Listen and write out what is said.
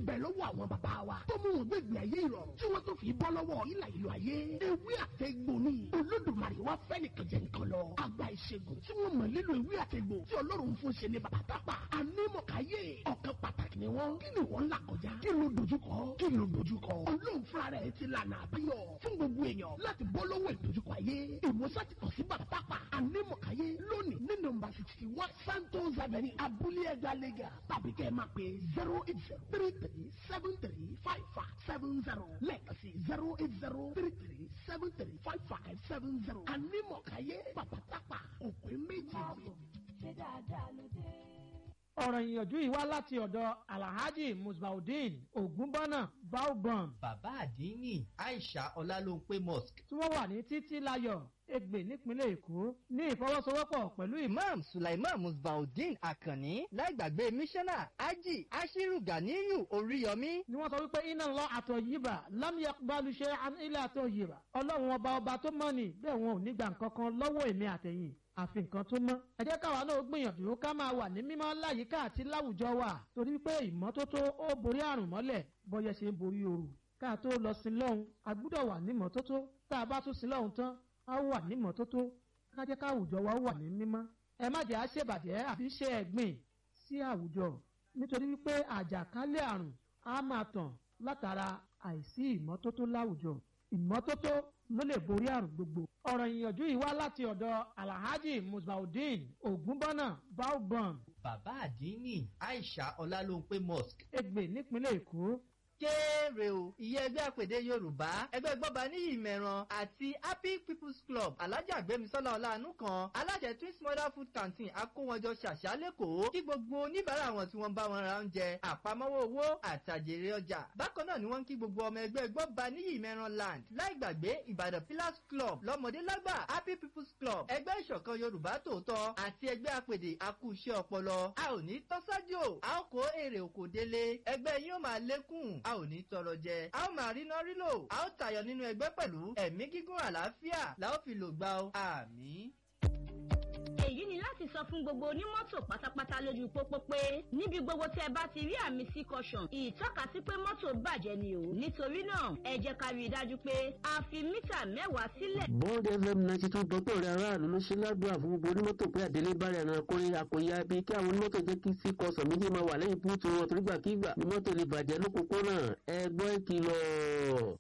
bẹ lọ́wọ́ àwọn bàbá wa tó mú wọn gbẹ̀gbẹ̀ ayé ìrọ̀rùn tí wọ́n tó fi bọ́ lọ́wọ́ ìlà ìlú ayé ewé àtẹ̀gbò ni olódùmarè wá fẹ́ nìkan jẹ nǹkan lọ àgbà ìṣègùn tí wọ́n mọ̀ nílò ewé àtẹ̀gbò tí ọlọ́run fún ṣe ní bàbá tápà anímọ̀káyé ọ̀kan pàtàkì ni wọ́n kí ni wọ́n là kọjá kí ló dojúkọ kí ló dojúkọ ọlọ́run fúnra rẹ̀ ti lànà àbáyọ fún gbogbo èèyàn láti bọ́ lọ́wọ́ ìdojúkọ ayé ìwòsàn ti kàn sí bàbá tápà anímọ̀káyé lónìí ní nọ́mbà sixty one santos avenue abúlé ẹgbẹ́ lẹ́gà tàbí kẹ́ ẹ máa pè zero eight zero three three seven three five five seven zero lẹ́ẹ̀kan sí zero eight zero three three seven three five five seven zero anímọ̀káyé bàbá tápà òpin méjì. ṣé dáadáa ló dé. ọ̀rọ̀ ìyànjú yìí wá láti ọ̀dọ̀ alhaji musbaudeen ogunbọ́nà baobon bàbá àdínní aisha ọlálóńpé mosque tí wọ́n wà ní títí láyọ̀ Ègbè nípínlẹ̀ Èkó ní ìfọwọ́sowọ́pọ̀ pẹ̀lú ìmọ̀ imam sulaiman musbaudeen akanni láìgbàgbé mísánná ají ashiru ganiyu oríyọmí ni wọ́n sọ wípé iná lọ àtọ̀ yìbà lámìyà balùṣe ilé àtọ̀ yìbà ọlọ́run ọba ọba tó mọ̀ ní bẹ́ẹ̀ wọn ò ní gbà nǹkan kan lọ́wọ́ èmi àtẹ̀yìn àfi nǹkan tó mọ́. ẹ jẹ́ káwa náà gbìyànjú ká máa wà ní mímọ́ láyìíká àti láwùjọ wa torí pé ìmọ́tótó ó borí àrùn mọ́lẹ̀ bọ́yẹ ṣe ń borí ooru. ká tó lọ sí lọ́hùn a gbúdọ̀ wà ní mọ́tótó tá a bá tún sí lọ́hùn tán a wà ní mọ́tótó ká jẹ́ ká àwùjọ wa wà ní mímọ́. ẹ má jẹ́ àṣebàjẹ́ àbí ṣe ẹ̀gbìn sí àwùjọ nítorí wípé àjàkálẹ̀ àrùn á máa tàn látara àìsí ìmọ́tótó láwùjọ ìmọ́tótó ló lè borí àrùn gbogbo. ọ̀rọ̀ ìyànjú yìí wá láti ọ̀dọ̀ alhaji musbaudeen ogunbọ́nà baobon bàbá àdínní aisha ọlálóńpé mosque Ègbè nípínlẹ̀ Èkó kéré o ìyẹn ẹgbẹ́ àpèdè yorùbá ẹgbẹ́ gbọ́ba ní ìmẹ̀ràn àti happy people's club alájà gbémisọ́lá ọ̀làánú kan alájẹ twins mother food canteen akówọjọ ṣàṣà lẹ́kọ̀ọ́ kí gbogbo oníbàárà wọn tí wọ́n bá wọn ra oúnjẹ àpamọ́wọ́ owó àtàjèrè ọjà bákan náà ni wọ́n ń kí gbogbo ọmọ ẹgbẹ́ gbọ́ba ní ìmẹ̀ràn land láì gbàgbé ìbàdàn pillars club lọ́mọdé lágbà happy people's club ẹgbẹ́ ìṣọ̀kan yorùbá tòótọ́ àti ẹgbẹ́ àpèdè akúṣẹ́ ọpọlọ a ò ní tọ́sájò a ó kó èrè òkò délé ẹgbẹ́ yín ó máa lékún a ò ní tọrọ jẹ a ó máa ríná rílò a ó tayọ nínú ẹgbẹ́ pẹ̀lú ẹ̀mí gígùn àlàáfíà la ó fi lò gbà ó àmín. èyí ni láti sọ fún gbogbo onímọ́tò pátápátá lójú pópó pé níbi gbogbo tí ẹ bá ti rí àmì sí caution ìtọ́kasí pé mọ́tò bàjẹ́ ni o nítorí náà ẹ jẹ́ ká rí i dájú pé a fi mítà mẹ́wàá sílẹ̀. bond fm ninety two dọ́tọ̀ rẹ̀ aráàlú ló ṣe ládùúrà fún gbogbo onímọ́tò pé àdélé bá rẹ̀ ràn kórè àkòyà bíi kí àwọn onímọ́tò jẹ́ kí sí kọsàn méjì máa wà lẹ́yìn búùtù wọn torígbàkígbà ni mọ́tò lè bàjẹ́ lókòókò náà ẹ gbọ́ ìkìlọ̀.